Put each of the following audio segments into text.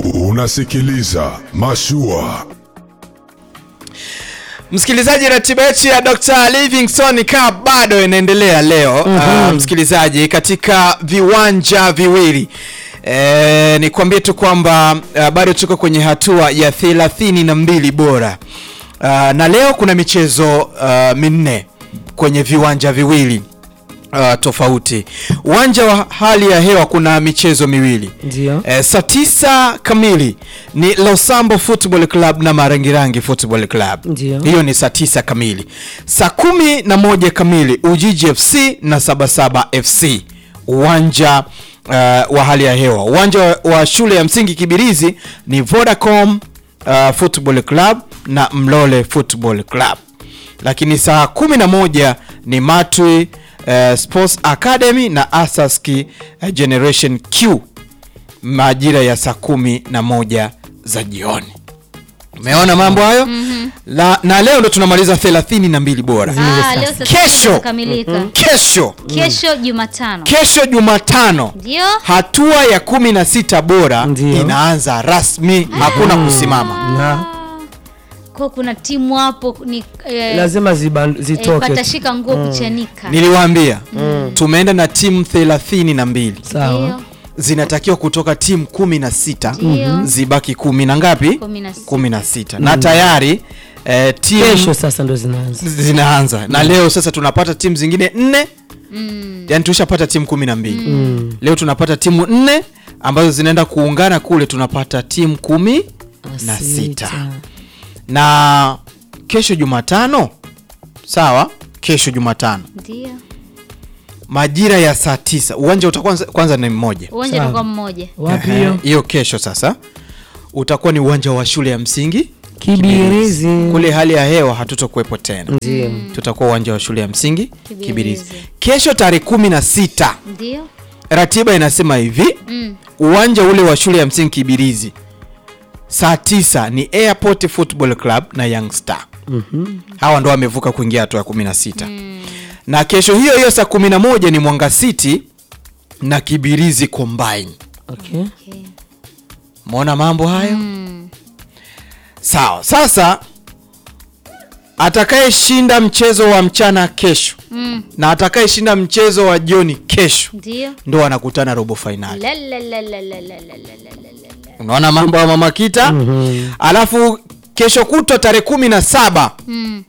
Unasikiliza Mashua. Msikilizaji, ratiba yetu ya Dr. Livingstone Cup bado inaendelea leo. Uh, msikilizaji, katika viwanja viwili e, nikwambie tu kwamba uh, bado tuko kwenye hatua ya thelathini na mbili bora uh, na leo kuna michezo uh, minne kwenye viwanja viwili uh, tofauti. Uwanja wa hali ya hewa kuna michezo miwili Ndio. Eh, saa tisa kamili ni Losambo Football Club na Marangirangi Football Club. Ndio. Hiyo ni saa tisa kamili. Saa kumi na moja kamili Ujiji FC na Sabasaba FC uwanja uh, wa hali ya hewa. Uwanja wa, wa shule ya msingi Kibirizi ni Vodacom uh, Football Club na Mlole Football Club. Lakini saa kumi na moja ni Matwi uh, Sports Academy na Asaski uh, Generation Q majira ya saa kumi na moja za jioni. Umeona mambo hayo? La, na leo ndo tunamaliza thelathini na mbili bora. Ah, leo sasa Kesho. imekamilika. Kesho Kesho Jumatano. kesho Jumatano Ndio. hatua ya kumi na sita bora Ndio. inaanza rasmi, hakuna kusimama. Na Kwa kuna timu hapo ni eh, lazima ziban- eh, zitoke. patashika nguo kuchanika. Niliwaambia tumeenda na timu thelathini na mbili Sawa. Ndio. zinatakiwa kutoka timu kumi na sita Ndio. zibaki kumi na ngapi? Kumi na sita. kumi na sita na tayari eh, timu Kesho sasa ndo zinaanza. zinaanza na leo sasa tunapata timu zingine nne yani tushapata timu kumi na mbili leo tunapata timu nne ambazo zinaenda kuungana kule tunapata timu kumi na sita na kesho jumatano sawa kesho jumatano Ndio. majira ya saa tisa uwanja utakuwa kwanza ni mmoja Uwanja Sawa. utakuwa mmoja. Wapi Ehe, hiyo? hiyo kesho sasa utakuwa ni uwanja wa shule ya msingi Kibirizi. kule hali ya hewa hatutokuwepo tena Ndio. tutakuwa uwanja wa shule ya msingi Kibirizi. Kibirizi. Kesho tarehe kumi na sita Ndio. ratiba inasema hivi Mm. uwanja ule wa shule ya msingi Kibirizi saa tisa ni Airport Football Club na Young Star hawa ndo wamevuka kuingia hatua ya kumi na sita na kesho hiyo hiyo saa kumi na moja ni Mwanga City na Kibirizi Combine. Okay. Okay. Umeona mambo hayo? Mm. Sawa. Sasa atakayeshinda mchezo wa mchana kesho Mm. na atakayeshinda mchezo wa jioni kesho Ndio. ndo wanakutana robo fainali. La la la la la la la la la la la. Unaona mambo ya mama Kita? Alafu kesho kutwa tarehe kumi na saba Mm.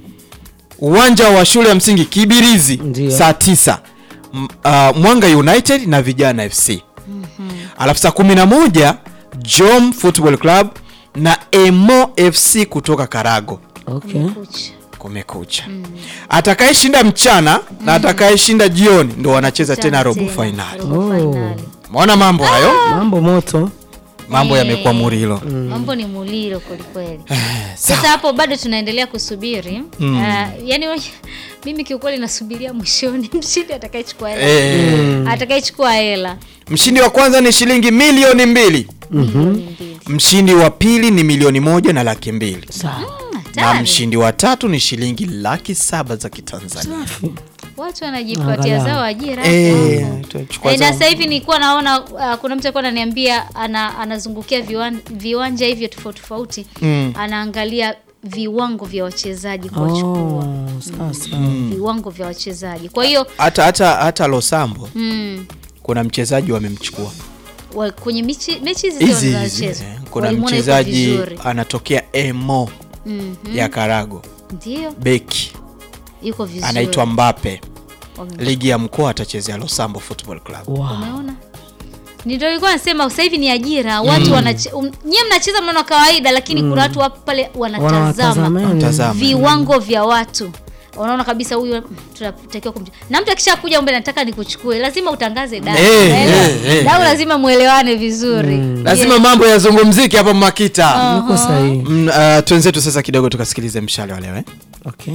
uwanja wa shule ya msingi Kibirizi Ndio. saa tisa M- uh, Mwanga United na Vijana FC. Alafu saa kumi na moja Jom Football Club na Emo FC kutoka Karago. Okay. Kucha. Kumekucha. Atakayeshinda mchana na atakayeshinda jioni ndo wanacheza tena robo finali. Robo Oh. finali. Umeona mambo hayo? Mambo moto. Mambo Eh. yamekuwa murilo. Mambo ni mulilo kwelikweli. Sawa. Sasa hapo bado tunaendelea kusubiri. Ah, yani we- mimi kiukweli nasubiria mwishoni mshindi atakayechukua hela. Eh, Atakayechukua hela. mshindi wa kwanza ni shilingi milioni mbili. Milioni mbili. Mshindi wa pili ni milioni moja na laki mbili. Sawa. Mm, Na hatari. mshindi wa tatu ni shilingi laki saba za Kitanzania. Watu wanajipatia Angalau. zao ajira. Eh, hapo. tutachukua Eh, na zao. sasa hivi nilikuwa naona uh, kuna mtu alikuwa ananiambia ana, anazungukia viwan, viwanja hivyo tofauti tofauti Mm. anaangalia viwango vya wachezaji kuwachukua Oh, sasa. viwango vya wachezaji kwa hiyo hata hata hata Losambo mm, kuna mchezaji wamemchukua wa, kwenye mechi mechi hizi hizi zote hizi zinachezwa eh, kuna walimuona yuko mchezaji vizuri. anatokea Emo Mhm. ya Karago ndio beki yuko vizuri anaitwa Mbape Wame- ligi ya mkoa atachezea Losambo Football Club Wow. umeona ndio nilikuwa nasema sasa hivi ni ajira watu wanache, um, nyie mnacheza mnaona kawaida lakini kuna watu wapo pale wanatazama Wanawatazameni. Tazama. viwango vya watu unaona kabisa huyu tunatakiwa kumch na mtu akishakuja umbe nataka nikuchukue lazima utangaze dau Eh, Unaelewa? eh, eh, dau lazima mwelewane vizuri lazima mambo yazungumzike hapa Makita Uko sahihi. mm, uh, twenzetu sasa kidogo tukasikilize mshale wa leo eh? Okay.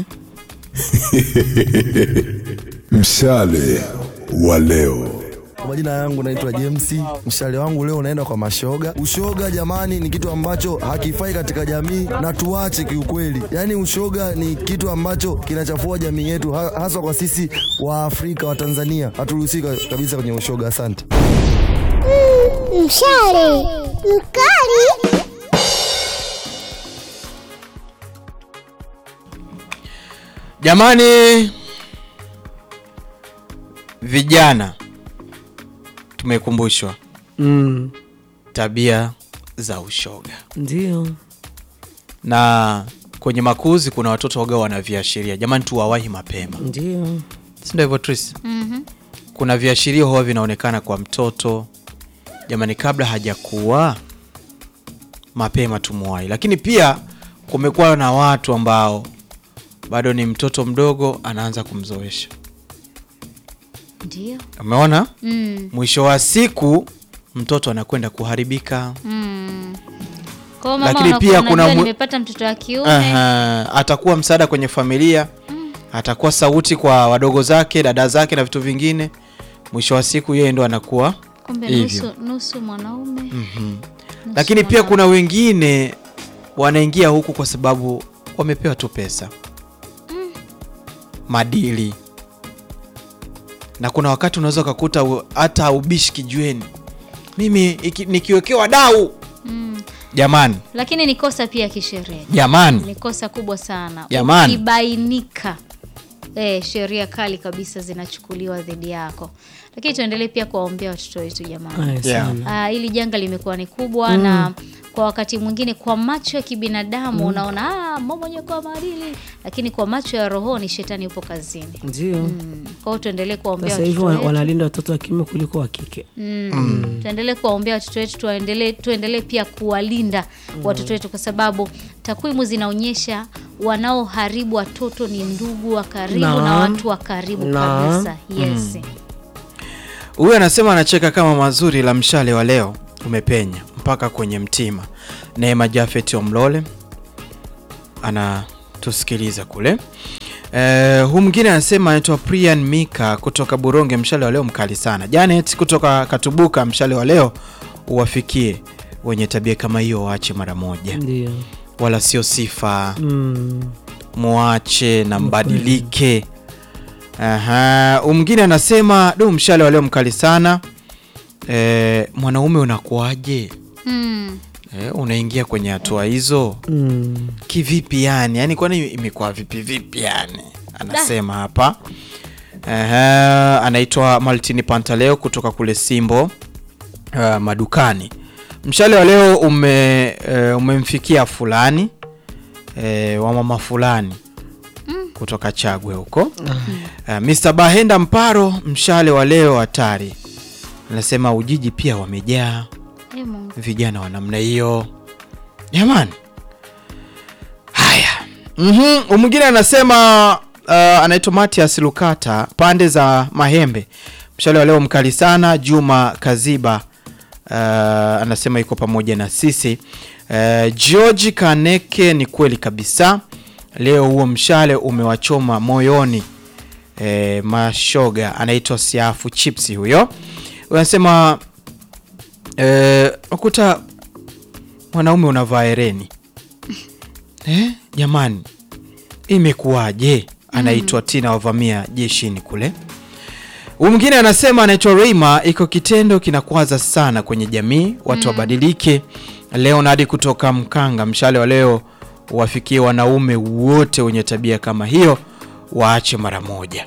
Mshale wa leo. Kwa majina yangu naitwa James. Mshale wangu leo unaenda kwa mashoga. Ushoga jamani, ni kitu ambacho hakifai katika jamii na tuache kiukweli. Yaani ushoga ni kitu ambacho kinachafua jamii yetu, ha- haswa kwa sisi wa Afrika wa Tanzania. Haturuhusika kabisa kwenye ushoga. Asante. Mshale Mkali. Jamani, vijana tumekumbushwa Mm. tabia za ushoga, Ndio. na kwenye makuzi kuna watoto waga wana viashiria. Jamani, tuwawahi mapema, Ndio. si ndio hivyo Tris? Mhm. Kuna viashiria huwa vinaonekana kwa mtoto. Jamani, kabla hajakuwa mapema tumuwahi. Lakini pia kumekuwa na watu ambao bado ni mtoto mdogo, anaanza kumzoesha. Ndio. Umeona? Mm. mwisho wa siku mtoto anakwenda kuharibika. Mm. Kwa hiyo mama Lakini unakuwa pia kuna unajua mu- nimepata mtoto wa kiume. Aha, atakuwa msaada kwenye familia, atakuwa sauti kwa wadogo zake, dada zake na vitu vingine. Mwisho wa siku yeye ndo anakuwa Kumbe hivyo. nusu, nusu mwanaume. nusu lakini pia mwanamke. kuna wengine wanaingia huku kwa sababu wamepewa tu pesa madili na kuna wakati unaweza ukakuta u- hata ubishi kijueni mimi iki- nikiwekewa dau Mm. jamani Lakini ni kosa pia kisheria. jamani Ni kosa kubwa sana. Jamani. Ukibainika eh, sheria kali kabisa zinachukuliwa dhidi yako. Lakini tuendelee pia kuwaombea watoto wetu jamani. Aya, Yeah. sana. Ah, hili janga limekuwa ni kubwa na kwa wakati mwingine kwa macho ya kibinadamu unaona ah, mmoja kwa maadili, lakini kwa macho ya rohoni shetani yupo kazini. Ndio. Mm. Kwa hiyo tuendelee kuwaombea Sasa hivi watoto wa- wetu. wanalinda watoto wa kiume kuliko wa kike. Mm. Tuendelee kuwaombea watoto wetu, tuendelee tuendelee pia kuwalinda watoto wetu, kwa sababu takwimu zinaonyesha wanaoharibu watoto ni ndugu wa karibu na, Na. watu wa karibu Na. kabisa. Yes. huyu anasema anacheka kama mazuri la mshale wa leo umepenya mpaka kwenye mtima neema jafet omlole anatusikiliza kule Eh, huu mwingine anasema anaitwa Prian Mika kutoka Buronge, mshale wa leo mkali sana. Janet kutoka Katubuka, mshale wa leo uwafikie wenye tabia kama hiyo, waache mara moja, Ndio. wala sio sifa, Mm. muache na mbadilike. Aha, huu mwingine anasema do, mshale wa leo mkali sana. Eh, mwanaume unakuwaje? Mm. Eh, unaingia kwenye hatua hizo Mm. kivipi yani yani kwani imekuwa vipi vipi yani anasema hapa Ehe, anaitwa Maltini Pantaleo kutoka kule Simbo uh, madukani mshale wa leo ume, uh, umemfikia fulani uh, wa mama fulani kutoka Chagwe huko uh, Mr. Bahenda Mparo mshale wa leo hatari anasema Ujiji pia wamejaa Eh, Mungu. vijana wa namna hiyo jamani haya mm-hmm. mwingine anasema uh, anaitwa matias lukata pande za mahembe mshale wa leo mkali sana juma kaziba uh, anasema iko pamoja na sisi uh, george kaneke ni kweli kabisa leo huo mshale umewachoma moyoni e, mashoga anaitwa siafu chipsi huyo anasema Eh, ukuta mwanaume unavaa hereni eh, jamani imekuwaje? Anaitwa Tina wavamia jeshini kule. Huyu mwingine anasema anaitwa Reima, iko kitendo kinakwaza sana kwenye jamii, watu wabadilike. Leonard kutoka Mkanga, mshale wa leo wafikie wanaume wote wenye tabia kama hiyo, waache mara moja.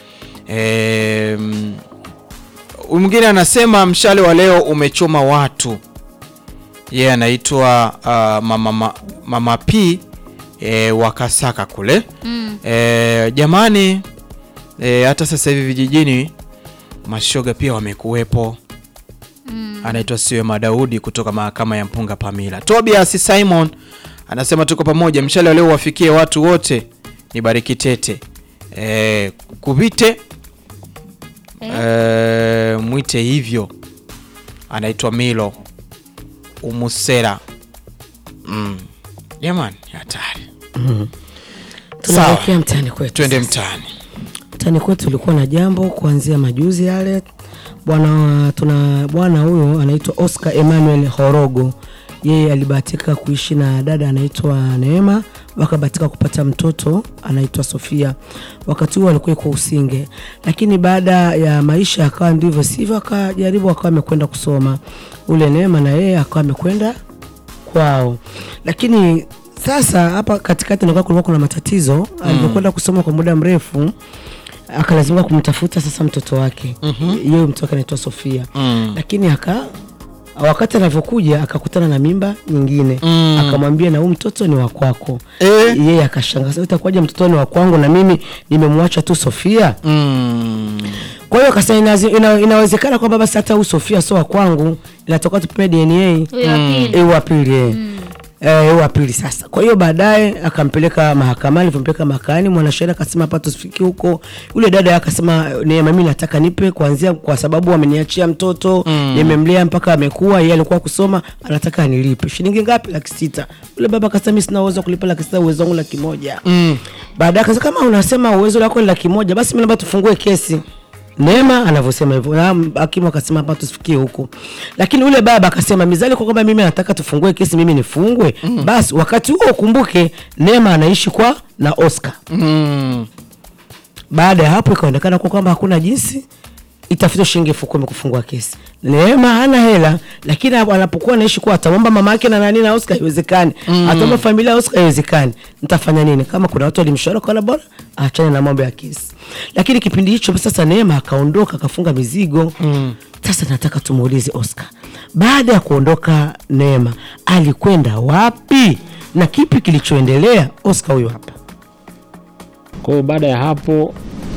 Em, Huyu mwingine anasema mshale wa leo umechoma watu. Yeye anaitwa uh, mama, mama, mama P e, wakasaka kule Mm. e, jamani e, hata sasa hivi vijijini mashoga pia wamekuwepo. Anaitwa Siwe Madaudi kutoka mahakama ya Mpunga Pamila. Tobias Simon anasema tuko pamoja, mshale wa leo wafikie watu wote, ni bariki tete e, kuvite Eh, mwite hivyo anaitwa Milo Umusera mm. Jamani, hatari. Tunaelekea mtaani kwetu. Twende sasa. mtaani. Mtaani kwetu ulikuwa na jambo kuanzia majuzi yale. Bwana tuna bwana huyo anaitwa Oscar Emmanuel Horogo. Yeye alibahatika kuishi na dada anaitwa Neema wakabahatika kupata mtoto anaitwa Sofia. Wakati huo alikuwa yuko Usinge, lakini baada ya maisha akawa ndivyo sivyo, akajaribu akawa amekwenda kusoma. Ule Neema na yeye akawa amekwenda kwao, lakini sasa hapa katikati nakuwa kulikuwa kuna matatizo. Alivyokwenda kusoma kwa muda mrefu akalazimika kumtafuta sasa mtoto wake yeye mtoto wake anaitwa Sofia lakini aka wakati anavyokuja akakutana na mimba nyingine akamwambia na huu mtoto ni wa kwako Eh. yeye akashangaa "Sasa itakuwaje mtoto ni wa kwangu na mimi nimemwacha tu Sofia Mm. kwa hiyo akasema inazi- ina, inawezekana kwamba basi hata huu Sofia sio wa kwangu inatoka tupime DNA Huyo wa pili. Eh, wa pili eh. Eh, wa pili sasa. Kwa hiyo baadaye akampeleka mahakamani, alivyompeleka mahakamani mwanasheria akasema hapa tusifiki huko. Yule dada akasema Neema, mimi nataka nipe kuanzia, kwa sababu ameniachia mtoto nimemlea mpaka amekuwa, yeye alikuwa kusoma, anataka anilipe shilingi ngapi? Laki sita. Yule baba akasema mimi sina uwezo wa kulipa laki sita, uwezo wangu laki moja. Baadaye akasema kama unasema uwezo wako ni laki moja, basi mimi naomba tufungue kesi. Neema anavyosema hivyo, na hakimu akasema hapa tusifikie huko, lakini ule baba akasema mizali kwa kwamba mimi nataka tufungue kesi, mimi nifungwe. Basi wakati huo ukumbuke, Neema anaishi kwa na Oscar. Mm. Baada ya hapo ikaonekana kwa kwamba hakuna jinsi, itafutwa shilingi elfu kumi kufungua kesi. Neema hana hela, lakini hapo anapokuwa anaishi kwa atamwomba mama yake na nani na Oscar, haiwezekani. Atamwomba familia ya Oscar, haiwezekani. Nitafanya nini? Kama kuna watu walimshauri kwa bora aachane na mambo ya kesi. Lakini kipindi hicho sasa Neema akaondoka akafunga mizigo. Sasa nataka tumuulize Oscar, baada ya kuondoka Neema alikwenda wapi na kipi kilichoendelea? Oscar huyu hapa. Kwa hiyo baada ya hapo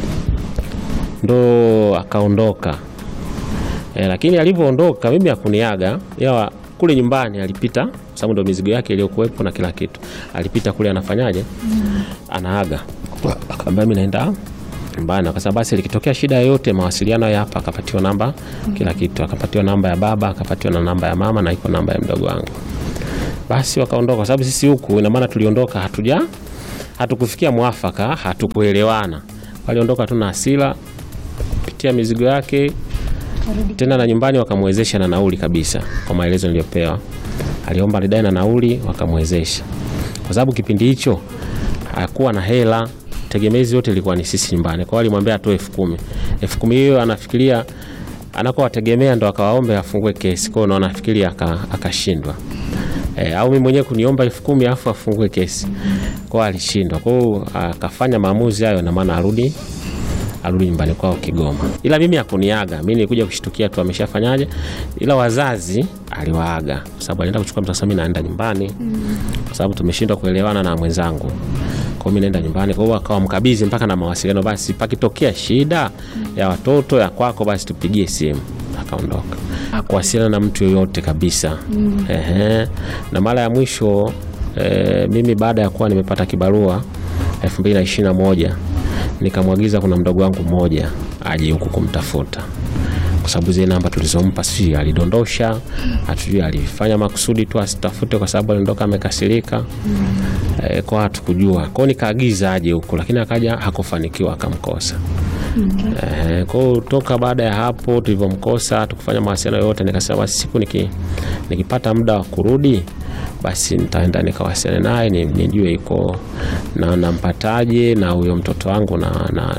ndo akaondoka e, lakini alivyoondoka mimi hakuniaga yawa kule nyumbani alipita, kwa sababu ndo mizigo yake iliyokuwepo na kila kitu. Alipita kule anafanyaje, anaaga, akaambia mimi naenda nyumbani. Akasema basi likitokea shida yoyote, mawasiliano ya hapa. Akapatiwa namba kila kitu, akapatiwa namba ya baba, akapatiwa na namba ya mama na iko namba ya mdogo wangu. Basi wakaondoka, kwa sababu sisi huku, ina maana tuliondoka hatuja hatukufikia mwafaka, hatukuelewana. Waliondoka tu na hasira kupitia mizigo yake tena, na nyumbani wakamwezesha na nauli kabisa, kwa maelezo niliyopewa. Aliomba lidai na nauli, wakamwezesha kwa sababu kipindi hicho hakuwa na hela, tegemezi yote ilikuwa ni sisi nyumbani. Kwa hiyo alimwambia atoe elfu kumi elfu kumi hiyo anafikiria anakowategemea ndo akawaombe afungue kesi. Kwa hiyo unaona, nafikiria aka- akashindwa E, au mimi mwenyewe kuniomba elfu kumi alafu afungue kesi kwao, alishindwa. Kwa hiyo akafanya maamuzi hayo, na maana arudi arudi nyumbani kwao Kigoma, ila mimi hakuniaga. Mimi nilikuja kushtukia tu ameshafanyaje, ila wazazi aliwaaga kwa sababu alienda kuchukua mtoto. Sasa mimi naenda nyumbani kwa sababu tumeshindwa kuelewana na mwenzangu, kwa hiyo mimi naenda nyumbani. Kwa hiyo akawa mkabidhi mpaka na mawasiliano, basi pakitokea shida ya watoto ya kwako, basi tupigie simu. Akaondoka hakuwasiliana na mtu yoyote kabisa. Ehe. Na mara ya mwisho eh, mimi baada ya kuwa nimepata kibarua 2021 nikamwagiza kuna mdogo wangu mmoja aje huku kumtafuta kwa sababu zile namba tulizompa si alidondosha, hatujui alifanya makusudi tu asitafute kwa sababu aliondoka amekasirika. E, kwa hatukujua kwao, nikaagiza aje huku, lakini akaja hakufanikiwa, akamkosa. Eh, kwa hiyo toka baada ya hapo tulivyomkosa tukufanya mawasiliano yote, nikasema basi siku niki, nikipata muda wa kurudi basi nitaenda nikawasiliane naye ni- nijue iko na nampataje na huyo mtoto wangu na, na,